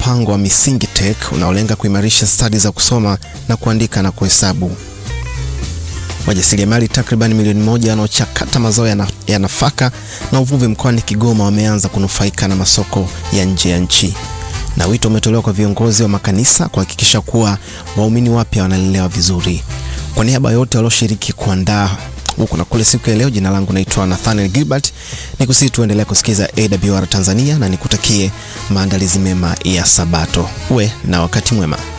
mpango wa Misingi Tech unaolenga kuimarisha stadi za kusoma na kuandika na kuhesabu. Wajasiriamali takriban milioni moja wanaochakata mazao ya, na, ya nafaka na uvuvi mkoani Kigoma wameanza kunufaika na masoko ya nje ya nchi, na wito umetolewa kwa viongozi wa makanisa kuhakikisha kuwa waumini wapya wanalelewa vizuri. Kwa niaba yote walioshiriki kuandaa huku na kule siku ya leo, jina langu naitwa Nathaniel Gilbert, nikusii tuendelea kusikiza AWR Tanzania na nikutakie maandalizi mema ya Sabato. Uwe na wakati mwema.